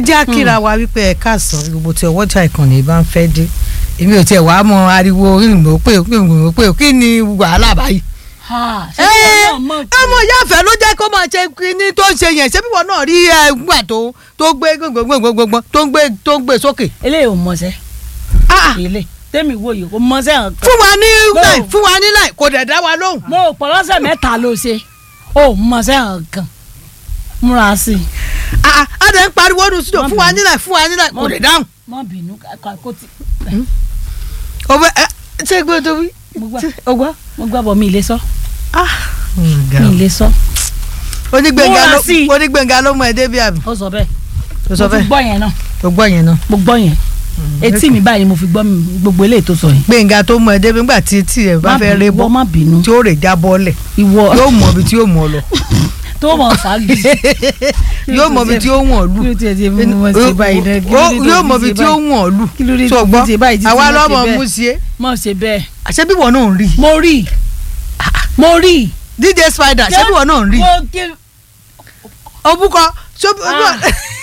jẹ́ àkíra wa wípé ẹ káàsán gbogbo tí ọwọ́jà ìkànnì bá ń fẹ́ dé èmi ò tiẹ̀ wàá mọ ariwo ìgbìmọ̀ pé ìgbìmọ̀ pé kí ni wàhálà báyìí. ṣé wọn náà mọ̀ pé ọmọ ìyá àfẹ́ ló jẹ́ kó máa ṣe kíní tó ń ṣe yẹn ṣé bíwọ náà rí ẹgbà tó tó gbé gbogbogbò tó ń gbé tó ń gbé sókè. eléyìí ò mọ̀ọ́sẹ́ Ah, ah, ilé tẹ́mi wo yìí kò mọ̀ọ́sẹ́ hàn kan fún wa ní No. láì fún wa ní láì kò dẹ̀ dá wa lóhùn. mo ò pọ̀ lọ́sẹ̀ mẹ́ta ló ṣe ò mọ̀ọ́sẹ́ hàn kan múra sí i Ah, ah, a dẹ̀ ń pariwo nu sídò Má fún wa bínú. ní láì fún wa ní láì kò Má dẹ̀ dáhùn. má bínú ká- kó ti ọbẹ̀ ẹ ṣé gbé tó wí. mo gbà ọgbà. mo gbà bọ̀ mi ì lè sọ ah mi ì lè sọ onígbẹ̀ngà Múra ló sí i. onígbẹ̀ngà ló mọ ẹ débi àbí. ó sọ bẹ́ẹ̀ tó sọ mo fi fẹ́ gbọ́ yẹn náà tó gbọ́ yẹn náà. mo gbọ́ yẹn etí mi báyìí mo fi gbọ́ mi- gbogbo eléyìí tó sọ yẹn gbẹ̀ngà tó mọ ẹ débi nígbà tí tí ẹ bá Má fẹ́ bínú, ré ìwọ bọ́ má bínú tí ó rè já bọ́ọ̀lẹ̀ ìwọ yóò mọ ibi tí yóò mọ lọ tó mọ̀ ṣáàgì yóò mọ ibi tí ó wọ̀n lù kí ló tiẹ̀ ti mú wọn ṣe báyìí náà kí ló Ó- dé tó yóò fi mọ ṣe ibi tí ó báyìí? wọ̀n lù kí ló dé tó tó fi gbọ́ ṣe báyìí títí àwa má ṣe lọ́mọ bẹ́ẹ̀? mú sí é mọ̀ ṣe bẹ́ẹ̀ àṣẹ bí wọn náà ń rí mo rí mo rí dj spider ṣé bí wọn náà ń rí mo kí òbúkọ ṣó Ah.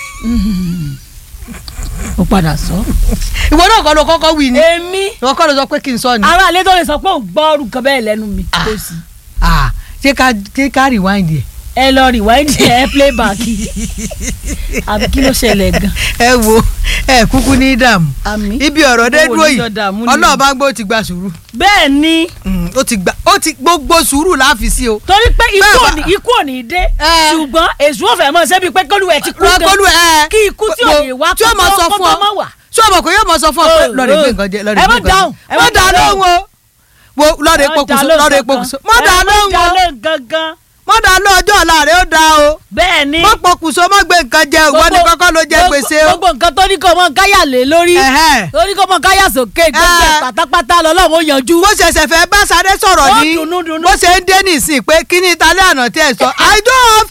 ó padà sọ. ìwọ náà kọ́ ló kọ́kọ́ wí ni èmi ìwọ kọ́ ló sọ pé kí n sọ ni ara àlẹ́ tó lè sọ pé òun gbọ́ ọrùn kan bẹ́ẹ̀ lẹ́nu mi Ah. kò sí. Ah, ṣé ká ṣé ká rewind yẹ. ẹ lọ rewind ẹ play back àbí kí ló ṣẹlẹ̀ gan. ẹ wo ẹ kúkú ní dààmú àmì ibi ọ̀rọ̀ dé Owó dúró yìí oníjọ dààmú ni. ọlọ́run bá gbọ́ ó ti gba sùúrù bẹ́ẹ̀ ni Mm, ó ti gba ó ti gbogbo sùúrù láàfin sí o. torí pé ikú Bẹ́ẹ̀ ò bá- ní ikú ò ní dé Eh. ṣùgbọ́n èṣù òfẹ́ mọ̀ ṣebí pé kólúwẹ̀ ti kú gan rọ́kọ́lù ẹ. kí ikú tí ò ní wá tí ó mọ sọ fún ọ mọ́ wà. tí ó mọ kò yóò mọ sọ fún ọ pé Oh, lọ́ọ̀rẹ́ gbé oh. nǹkan jẹ Ẹ lọ́ọ̀rẹ́ má gbé nǹkan dáhùn, jẹ. ẹ má má dá dáhùn. lóhùn o wo lọ́ọ̀rẹ́ pokùnso lọ́ọ̀rẹ́ pokùnso má dá lóhùn o ẹ má gangan má dá lóhùn ọjọ́ ọ̀la rẹ̀ ó dá o bẹ́ẹ̀ ni má pokùnso má gbé nǹkan jẹ ìwọ ni kọ́kọ́ ló jẹ gbogbo- gbèsè o. gbogbo nǹkan tó ní kó mọ káyà lé lórí Ẹ̀hẹ́. tó ní kó mọ káyà sókè gbogbo ẹ̀ Eh. pátápátá lọ́lọ́run ó yanjú. bó ṣẹ̀ṣẹ̀ fẹ́ bá Sáré sọ̀rọ̀ Ó ní dùnnú, dùnnú. bó ṣe ń dé nísìn pé kí ni ìtàlẹ́ àná tí ẹ sọ I don't have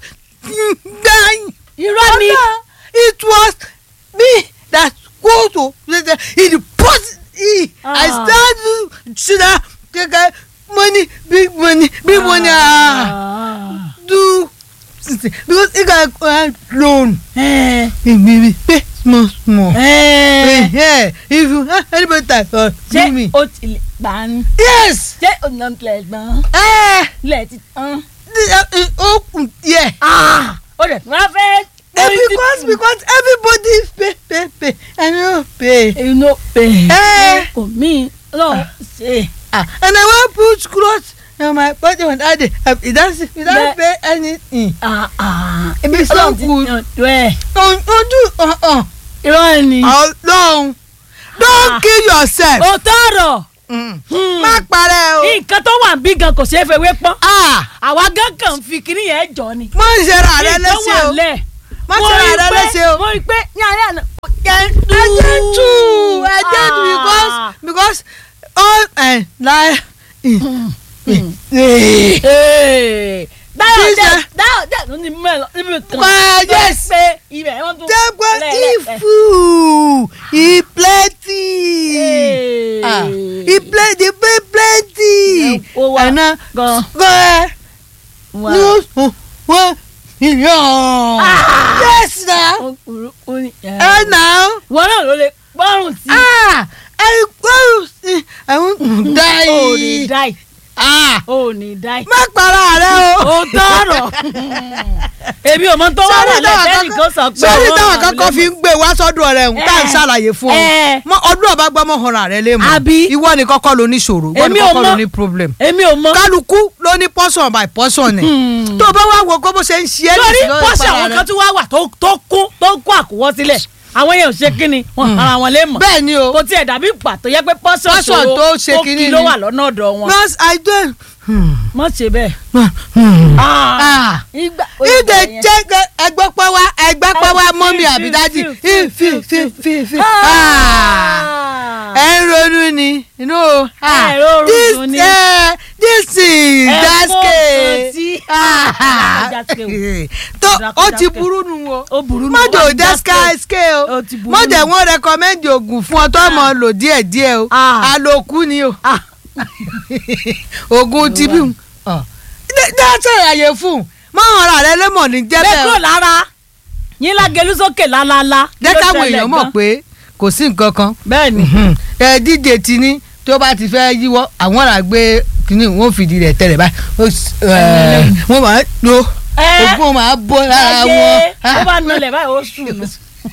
irọ́ ni it was me that go to in the post I Ah. stand ṣíra kẹkẹ money big money big money ah Ah. do because if I uh, loan Eh, maybe pay small small eh. yeah if you have anybody type uh, ṣé give me o ti lè gbà á ní. yes ṣé o nà tilẹ̀ gbọ́n eh ilẹ̀ ti tán. the, uh, open yeah. ó dẹ̀ tún wá fẹ́. Eh, because because everybody pay pay pay I no pay inú pè Eh. kò mí lọ ṣe. ah and I wan put cloth on my body on that day uh, without without Bẹ́ẹ̀. pay anything Ah, ah. It's so Ọlọ́run ti good. yanjú ẹ̀. on ojú ọ̀hún irọ́ ni. ọlọ́run don't Ah. kill yourself ó tọrọ. Mm. má parẹ́ o nǹkan tó wà bí gan kò ṣeé fewé pọ́n. ah àwa gan kàn fi kinní yẹn jọ ni. má ṣe ra rẹ Nǹkan léṣe wà o lẹ̀. má Mo ṣe ra rí rẹ pé- léṣe o mo rí i pé ní alẹ́ àná. ẹ̀jẹ̀ tù ẹ̀jẹ̀ tù because because all ẹ̀ láì. dáyọ̀ Sísè. dẹ́ dáyọ̀ dẹ́ ló ní mẹ́lọ níbi kan. Well, yes. pé ibẹ̀ wọ́n tún. Dẹ́gbẹ́ lẹ́lẹ́- ifu e plenty. Hey. Ah, e plenty e pay plenty. Ó wà Ẹ̀nà gan. gan Wà. ní oṣù one million. Ah. Yes na. Ó kúrú, ó ní- Ẹ nà. wọ́n náà ló lè gbọ́rùn sí. Ẹ gbọ́dọ̀ sí àwọn dá ó ní yìí. dáì Ah, ó ní dáì. Má para rẹ o. ó tọrọ. èmi ò mọ tó wà wà lẹ́tẹ̀ẹ́nì kan sọ pé sọ́ọ́rì ọwọ́ táwọn àwọn kankan lè fi ń gbé wá sọ́dọ̀ rẹ̀ ń tá à ń Eh. ṣàlàyé fún ọ Eh. Mọ ọdún ọba gbọ́ mọ́ ọ̀ràn rẹ lé mọ́ Àbí? ìwọ ni kọ́kọ́ ló ní ṣòro ìwọ ni Èmi ò kọ́kọ́ mọ̀. ló ní problem èmi ò mọ. kálukú ló ní portion by portion ẹ̀ Hmm. tó o bá wá wo kó bó ṣe ń ṣe é lórí nìsín lórí pọ́sì ìpara àwọn rẹ. kan tún wá wà tó tó kún tó kún àkúwọ́ sílẹ̀ àwọn yẹn ò ṣe kínni wọn ara wọn lè mọ̀ bẹ́ẹ̀ ni o kò tiẹ̀ dàbí ìgbà tó yẹ pé pọ́sì Portion ọ̀ṣọ́ tó ṣe tó kínní kí ló ni. wà lọ́nà ọ̀dọ̀ wọn. nurse i don. mọ̀ ṣe bẹ́ẹ̀. ah ìgbà ìdè jẹ́ ẹgbẹ́ pẹ́ wá ẹgbẹ́ pẹ́ wá Ah, mọ́mí fi, àbí fi, dájì fi, fi fi fi fi. Ah. ẹ ń ronú ni no ah, Ẹ rọrùn this dùn ni. eh, this is Ẹ daske fọ́ sí. Ah. Daske o. tó Daske, ó ti daske. burú nu o ó burú ní mọ́jọ wọ́n ti daske ske o Ó ti burú mọ́jọ nù. wọn rẹkọmẹ́ndì oògùn fún ọ tó mọ̀ lò díẹ̀ díẹ̀ o Ah. àlòkù ni o Ah. oògùn tibí ń dáṣẹ́ àyè fún un mọ́ ọ̀rọ̀ rẹ lẹ́mọ̀ ní bẹ́ẹ̀ kúrò jẹ́bẹ̀ lára yín lágẹlú sókè lálálá. kí jẹ́ ló káwọn ṣẹlẹ̀ èèyàn mọ̀ gan? pé kò sí nǹkan kan bẹ́ẹ̀ ni Mhm. ẹ díje ti ní tó bá ti fẹ́ yíwọ́ àwọn ará gbé kínní wọn ò fìdí rẹ̀ tẹ̀lẹ̀ báyìí Ó s- ẹ, wọ́n máa ń lo Ẹ. ogún máa bọ́ lára ayé wọn ó bá nulẹ̀ báyìí ó sùn lọ.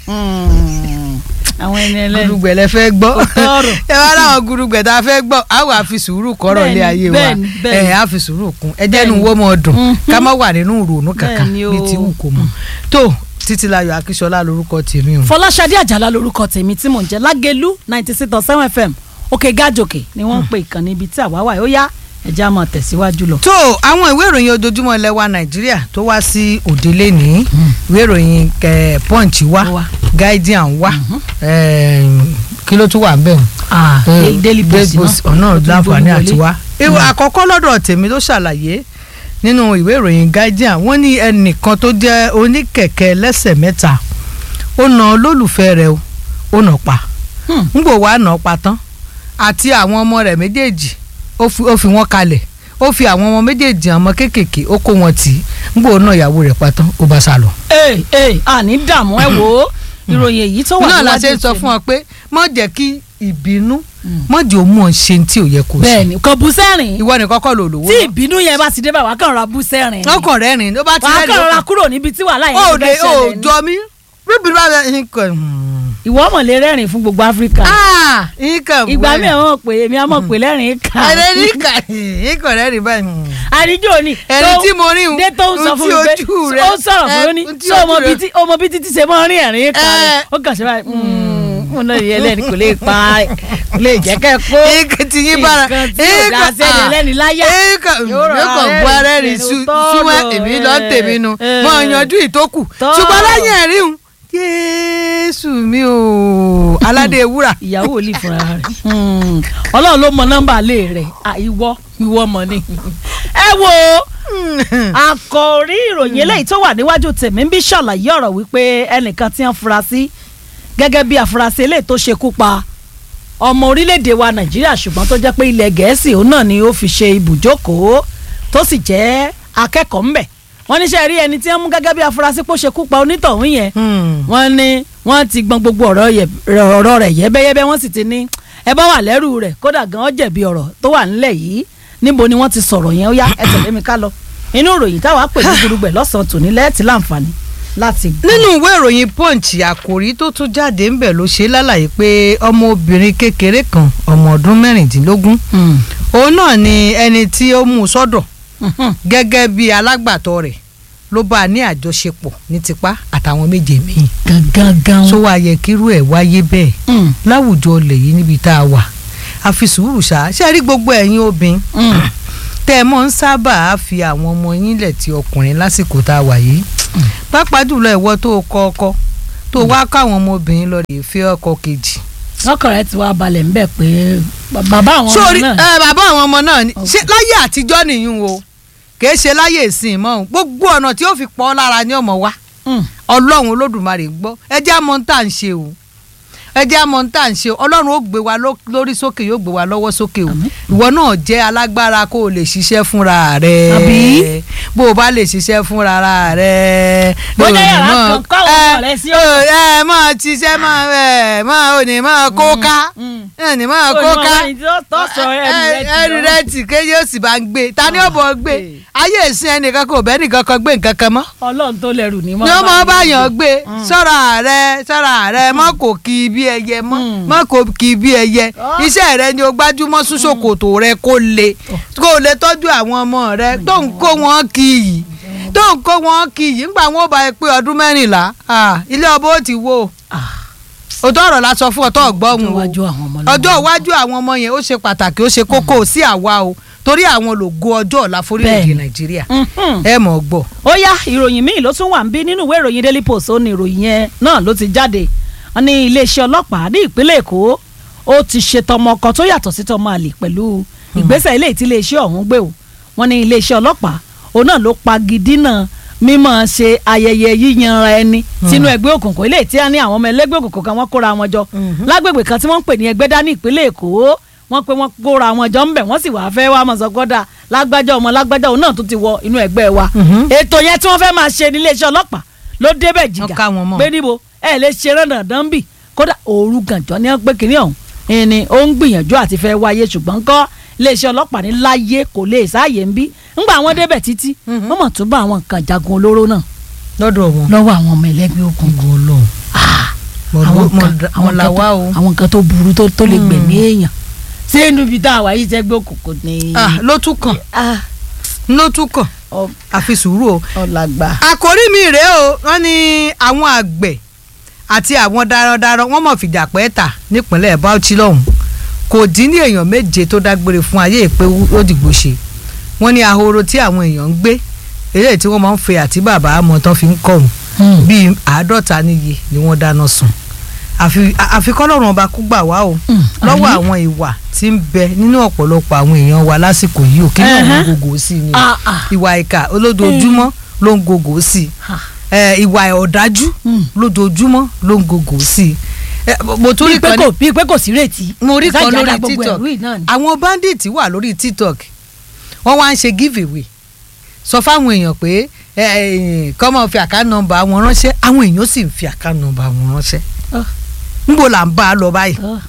àwọn ẹni ẹlẹ́ni. gudugbẹ lẹ fẹ́ gbọ́ Òtọ́rọ̀. ẹ wá láwọn gudugbẹ tá a fẹ́ gbọ́ a wà fi sùúrù kọ́rọ̀ lé Bẹ́ẹ̀ni, ayé wa bẹ́ẹ̀ni, bẹ́ẹ̀ni. ẹ á fi sùúrù kún ẹ jẹ́nu Bẹ́ẹ̀ni. wọ́n mọ̀ dùn Mhm. ká má wà nínú ìrònú kankan Bẹ́ẹ̀ni o. bíi ti wù kó mọ̀ tó títílayọ̀ akíṣọlá lórúkọ tèmi o. fọláṣadé àjàlá lorúkọ tèmi tí mò ń jẹ lágẹlú ninety six point seven fm òkè gájòkè ni wọ́n ń pe ìkànnì ibi tí àwa wà ó yá ẹ̀já máa tẹ̀síwájú lọ. tó àwọn ìwé ìròyìn ojoojúmọ́ ilẹ̀ wa nàìjíríà tó wá sí òde lẹ́nìí ìwé ìròyìn eh, punch wá Ó wá. guardian wá eh, kí ló tún wà ń bẹ̀ wọ́n. Ah, Eh, daily post náà ọ̀nà ó tún láǹfààní gbórí àti wọlé. wá. ìwé àkọ́kọ́ lọ́dọ̀ tèmi ló ṣàlàyé nínú ìwé ìròyìn guardian wọ́n ní ẹnìkan tó jẹ́ oníkẹ̀kẹ́ lẹ́sẹ̀ mẹ́ta ó na olólùfẹ́ rẹ̀ o ó nà pa Hmm. ngbò wàá nà pa tán àti àwọn ọmọ rẹ̀ méjèèjì ó fi ó fi wọ́n kalẹ̀ ó fi àwọn ọmọ méjèèjì ọmọ kéékèèké ó kó wọn tì í ngbò náà ìyàwó rẹ̀ pa tán ó bá sá lọ. ee ee àní dààmú ẹ wò ó ìròyìn èyí tó wà náà la níwájú ṣe ń sọ tèmi. fún ọ pé má jẹ́ kí ìbínú Mm. má jẹ́ òun mọ̀ ń ṣe tí ò yẹ kó ṣe bẹ́ẹ̀ni kò bú sẹ́rìn ìwọ nìkan kọ́ ló lówó tí náà. ìbínú yẹn bá ti dé bá wà á kàn ra bú sẹ́rìn ọkàn rẹ rìn ló bá ti wà á rẹ kàn ra rìn kúrò níbi tí wàhálà ó yẹn ti de fẹ́ ó ṣẹlẹ̀ ní. jọ mí bíbí bá bẹ nǹkan ìwọ ọmọ lè rẹ́rìn fún gbogbo áfíríkà nǹkan ìgbà mi àwọn pè èmi á mọ̀ pé lẹ́rìn kà ẹrẹ nǹkan nǹkan rẹ rìn báyìí àríjò ni ẹni tó- tí mo rí un dé tó ń sọ un fún tí mi pé ojú rẹ ó sọ̀rọ̀ fún mi ó ní ẹ, un tí ṣé ọmọ ojú bíi rẹ- tí ọmọ bíi títí ṣe mọ́ rin ẹ̀rín kà rẹ̀ Ẹ. ó kàn ṣe báyìí mo náà yẹ lẹ́ni kò lè pa kò lè jẹ́ kẹ́ kó nǹkan tí yín bára nǹkan tí ò dá sẹ́ni ẹlẹ́ni láyà nǹkan Yóò rọra yóò kàn bú ara rìn rẹ́rìn-ín súnmọ́ tọ́lọ̀, èmi lọ ń tèmi nu ẹ. mọ yanjú ìtókù Tọ́lọ̀. ṣùgbọ́n lẹ́yìn ẹ̀rí un Jésù mi ò aládé wúrà ìyàwó ò lè fúnra rẹ̀ ọlọ́run ló mọ nọ́mbà lé rẹ̀ à, ìwọ ìwọ mọ̀ ni. ẹ wo àkòrí ìròyìn eléyìí tó wà níwájú tèmi ń bí ṣàlàyé ọ̀rọ̀ wípé ẹnìkan tí wọ́n fura sí gẹ́gẹ́ bí afurasí eléyìí tó ṣekú pa ọmọ orílẹ̀-èdè wa nàìjíríà ṣùgbọ́n tó jẹ́ pé ilẹ̀ gẹ̀ẹ́sì òun náà ni ó fi ṣe ibùjókòó tó sì jẹ́ akẹ́kọ̀ọ́ ńbẹ̀ wọ́n níṣẹ́ rí ẹni tí wọ́n mú gẹ́gẹ́ bí afurasí pé ó ṣekú pa onítọ̀hún yẹn wọ́n ní wọ́n ti gbọ́n gbogbo ọ̀rọ̀ yẹ- ọ̀rọ̀ rẹ̀ yẹ́bẹ́yẹ́bẹ́ wọ́n sì ti ní ẹ bá wà lẹ́rù rẹ̀ kódà gan ọ́ jẹ̀bi ọ̀rọ̀ tó wà nílẹ̀ yìí níbo ni wọ́n ti sọ̀rọ̀ yẹn ó yá ẹ tẹ̀lé mi ká lọ inú ìròyìn táwa pè ní gudugbẹ̀ lọ́sàn-án tòní lẹ́ẹ̀tì láǹfààní láti gbọ́. nínú ìwé ìròyìn punch àkòrí tó tún jáde ń bẹ̀ ló ṣe lálàyé pé ọmọbìnrin kékeré kan ọmọ ọdún mẹ́rìndínlógún Mm. òun náà ni ẹni tí ó mú un sọ́dọ̀ Mhm. gẹ́gẹ́ bí alágbàtọ́ rẹ̀ ló bá a ní àjọṣepọ̀ ní tipá àtàwọn méje míì gangan gan. tó wá yẹ kírú ẹ̀ wáyé bẹ́ẹ̀ Mm. láwùjọ ilẹ̀ yìí níbi tá a wà a fi sùúrù ṣá ṣe rí gbogbo ẹ̀yin obìnrin Mm. tẹ́ ẹ mọ́ ń sábà á fi àwọn ọmọ yín lẹ̀ ti ọkùnrin lásìkò tá a wà yìí pàápàá jùlọ ìwọ tó o kọ ọkọ tó o wá káwọn ọmọbìnrin lọ rèé fẹ́ ọkọ kejì. ọkàn rẹ ti wá balẹ̀ ńbẹ̀ pé bàbá àwọn ọmọ sórí náà ẹ bàbá àwọn ọmọ náà ni Ok. ṣé láyé àtijọ́ nìyún o kìí ṣe láyé ìsìn mọ́ o gbogbo ọ̀nà tí ó fi pọ́ lára ní ọmọ wa Mm. ọlọ́run olódùmarè ń gbọ́ ẹ jẹ́ àmọ́ ń tà ń ṣe o ẹ jẹ́ àmọ́ ń tà ń ṣe o ọlọ́run ó gbé wa ló- lórí sókè yóò gbé wa lọ́wọ́ sókè o Àmín. ìwọ náà jẹ́ alágbára kó o lè ṣiṣẹ́ fúnra rẹ Àbí? bó o bá lè ṣiṣẹ́ fúnra rẹ Bóyá o ní yàrá mọ̀- kan kọ́ àwọn ọmọ rẹ sí ẹ ẹ máa ṣiṣẹ́ máa ẹ máa ò ní máa kó ká Mm. ẹ ní máa Ó kó ní ká ọmọ yìí tó- tó sọ ẹrù rẹ tì ẹrù lọ́rùn. rẹ tì kéye ó sì bá ń gbé ta ni ó bọ̀ gbé Okay. ayé ìsìn ẹnìkan kò bẹ́ẹ̀ nìkan kan gbé nǹkan kan mọ́ ọlọ́run tó lẹ́rù ní ni ó mọ báyàn gbé sọ́ra rẹ sọ́ra rẹ mọ́ kò kí bí ẹyẹ mọ́ Mm. mọ́ kò kí bí ẹyẹ Ah. iṣẹ́ rẹ ni o gbájúmọ́ súnṣòkòtò rẹ kó le kó o lè tọ́jú àwọn ọmọ rẹ tó ń kó wọn kí yìí tó ń kó wọn kí yìí ńgbà wọn ò bá yẹ pé ọdún mẹ́rìnlá ah, ilé ọba ó ti wó òótọ́ ọ̀rọ̀ la sọ fún ọtọ́ ọ̀gbọ́n o ọjọ́ àwọn ọmọ náà ọjọ́ iwájú àwọn ọmọ yẹn ó ṣe pàtàkì ó ṣe kókó sí àwa o torí àwọn lògo ọjọ́ ọ̀la forílẹ̀-èdè Bẹ́ẹ̀ni. nàìjíríà Mhm. ẹ mọ̀ gbọ́. ó yá ìròyìn míì ló tún wà ń bí nínú ìwé ìròyìn daily post ó ní ìròyìn yẹn náà ló ti jáde wọn ní iléeṣẹ́ ọlọ́pàá ní ìpínlẹ̀ èkó ó ti ṣe tọmọ kan tó yàtọ̀ sí tọmọ àlè pẹ̀lú ìgbésẹ̀ ilé tí iléeṣẹ́ ọ̀hún gbé o wọn ní iléeṣẹ́ ọlọ́pàá òun náà ló pagidínà mímọ̀ ṣe ayẹyẹ yíyanra ẹni sínú ẹgbẹ́ òkùnkùn ilé tí a ní àwọn ọmọ ẹlẹ́gbẹ́ òkùnkùn kan wọ́n kóra wọn jọ lágbègbè kan tí wọ́n ń pè ní ẹgbẹ́dá ní ìpínlẹ̀ èkó wọ́n pé wọ́n kóra wọn jọ ńbẹ̀ wọ́n sì wáá fẹ́ wá mọ̀sọ́kọ́dà lágbájá ọmọ lágbájá òun náà tún ti wọ inú ẹgbẹ́ wa Mhm. ètò yẹn tí wọ́n fẹ́ máa ṣe níléeṣẹ́ ọlọ́pàá ló débẹ̀ Wọ́n jìgà ká wọn mọ́. pé níbo ẹ lè ṣe rán dandan bì kódà òru gànjọ́ ní wọ́n pé kínní ọ̀hún ẹni ó ń gbìyànjú àti fẹ́ wáyé ṣùgbọ́n kọ́ iléeṣẹ́ ọlọ́pàá ní láyé kò lè sáàyè ń bí ńgbà wọn débẹ̀ títí Mhm. wọ́n mọ̀ tún bá àwọn nǹkan jagun olóró náà lọ́dọ̀ wọn. lọ́wọ́ àwọn ọmọ ẹlẹ́gbẹ́ òkùnkùn ìwọ Ọlọ́run àwọn mọ nǹkan àwọn làwa o. àwọn nǹkan tó burú tó tó lè gbẹ̀mí èèyàn ṣé inú ibi tá a wà yìí sẹ́gbẹ́ òkùnkùn ni Ah, ló tún kàn Ah, ló tún kàn ọ- àfi sùúrù o. ọ̀làgbà. àkórí mi rèé o wọ́n ní àwọn àgbẹ̀ àti àwọn darandaran wọ́n mọ̀ fìjà pẹ́ tà nípínlẹ̀ Bauchi lọ́hùn kò dín ní èèyàn méje tó dágbére fún ayé ìpé ó dìgbò ṣe wọ́n ní ahoro tí àwọn èèyàn ń gbé eléyìí tí wọ́n máa ń fe àti bàbá àmọ́ tán fi ń kọ̀hún bíi àádọ́ta níye ni wọ́n dáná sun àfi àfi kọ́lọ́run ọba kú gbà wá o Mm, lọ́wọ́ àmín. àwọn ìwà tí ń bẹ nínú ọ̀pọ̀lọpọ̀ àwọn èèyàn wa lásìkò yìí ò kí náà ń Ẹhẹ́. gògó sí ni Ah, ah. ìwà ìkà olójoojúmọ́ ló ń gògó sí i Ah. ẹ, ìwà ọ̀dájú Mm. lójoojúmọ́ ló ń gògó sí i ẹ, mo tún bíi rí pé kan kò ní bíi pé kò sí retí. mo rí kan Ìsájà dá lórí gbogbo tiktok ẹ̀rú yìí náà ni. àwọn bandit wà lórí tiktok wọ́n wá ń ṣe give away sọ fáwọn èèyàn pé ẹ, ẹ, kọ́ máa fi àká nọ́mbà wọn ránṣẹ́ àwọn èèyàn sì ń fi àká nọ́mbà wọn ránṣẹ́ Ah. níbo là ń bá a lọ báyìí Ah,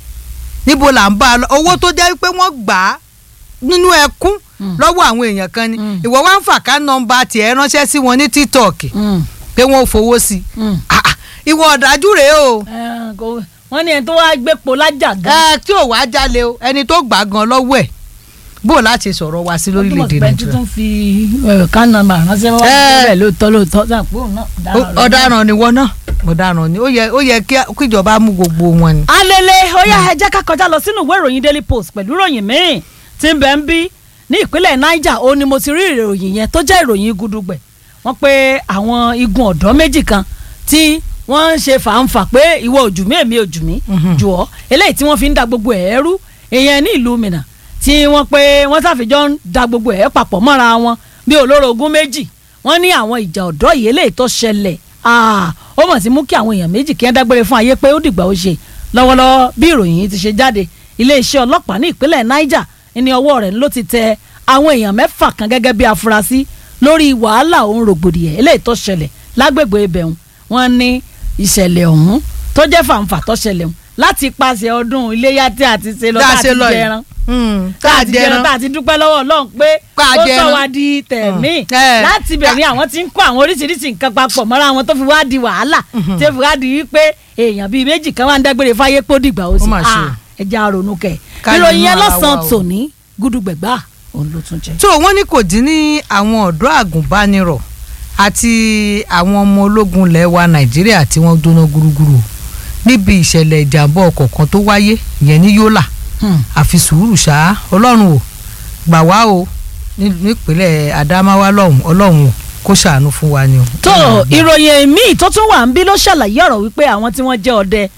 níbo là ń bá a lọ owó tó jẹ́ pé wọ́n gbà á nínú ẹkún Mm. lọ́wọ́ àwọn èèyàn kan ni Mm. ìwọ wá ń fà ká nọ́mbà tiẹ̀ ránṣẹ́ sí wọn ní tiktok mm, pé wọ́n ò fowó sí i mm. Ah, ah, ìwọ ọ̀dájú rèé o Eh, kò- wọ́n ní ẹni tó wá gbépo lájà gan. ẹ tí ò wá jalè o ẹni tó gbà á gan lọ́wọ́ ẹ̀ bó o láti sọ̀rọ̀ wá sí lórílẹ̀‐èdè nàìjíríà. nàìjíríà tuntun fi ká nọ́mbà ránṣẹ́ wá Eh. bẹ́ẹ̀ lóòótọ́ lóòótọ́ sàpò náà. Ó- ọ̀daràn ni wọ́n náà ọ̀daràn ni ó yẹ ó yẹ kí kíjọba mú gbogbo wọn ni. alele ó yá ẹ jẹ́ ká kọjá lọ sínú ìwé ìròyìn daily post pẹ̀lú ìròyìn míì tí ń bẹ ń bí ní ìpínlẹ̀ niger ó ní mo ti rí ìròyìn yẹn tó jẹ́ ìròyìn gudugbẹ̀ wọ́n pé àwọn igun ọ̀dọ́ méjì kan tí wọ́n ń ṣe fàǹfà pé ìwọ ojú mi èmi ojú mi Mhm. jù ọ́ eléyìí tí wọ́n fi ń da gbogbo ẹ̀ rú ìyẹn ní ìlú Minna tí wọ́n pé wọ́n ṣàfijọ́ ń da gbogbo ẹ̀ papọ̀ mọ́ra wọn bí olórogún méjì wọ́n ní àwọn ìjà ọ̀dọ́ yìí eléyìí tó ṣẹlẹ̀ ah, ó mọ̀ sí mú kí àwọn èèyàn méjì kí wọ́n dágbére fún ayé pé ó dìgbà ó ṣe lọ́wọ́lọ́wọ́ bí ìròyìn yìí ti ṣe jáde iléeṣẹ́ ọlọ́pàá ní ìpínlẹ̀ Niger ní ọwọ́ rẹ̀ ló ti tẹ àwọn èèyàn mẹ́fà kan gẹ́gẹ́ bí afurasí lórí wàhálà òun rògbòdìyàn eléyìí tó ṣẹlẹ̀ lágbègbè ibẹ̀hún wọ́n ní ìṣẹ̀lẹ̀ ọ̀hún tó jẹ́ fàǹfà tó ṣẹlẹ̀ ọ̀hún láti pàṣẹ ọdún iléyà tí a ti ṣe lọ Tá a tá a ṣe ti lọ yìí. jẹran Mm, tá a ti jẹran jẹran. tá a ti dúpẹ́ lọ́wọ́ Ọlọ́run pé Ká ó sọ jẹran. wá di tẹ̀mí Mm. Eh. láti bẹ̀rẹ̀ àwọn tí ń kó àwọn oríṣiríṣi nǹkan papọ̀ mọ́ra wọn tó fi wá di wàhálà tí ó fi wá di wípé èèyàn bíi méjì kan wá ń dágbére fáyé pé ó dìgbà ó sì Ó mà ṣe o. ẹja ronú kẹ Ká ìròyìn nínú yẹn ara lọ́sàn-án wa o. tòní gúdúgbẹ̀gbà òun ló tún jẹ. tó wọ́n ní kò dín ní àwọn ọ̀dọ́ àgùnbánirọ̀ àti àwọn ọmọ ológun ilẹ̀ wa nàìjíríà tí wọ́n jóná gúrúgúrú níbi ìṣẹ̀lẹ̀ ìjàmbá ọkọ̀ kan tó wáyé ìyẹn ní yólà àfi sùúrù ṣá ọlọ́run ò gbà wá o ní- nípínlẹ̀ Adamawa lọ́hùn ọlọ́run ò kó ṣàánú fún wa ni o. tó ìròyìn míì tó tún wà ń bí ló ṣàlàyé ọ̀rọ̀ wípé àwọn tí wọ́n jẹ́ ọdẹ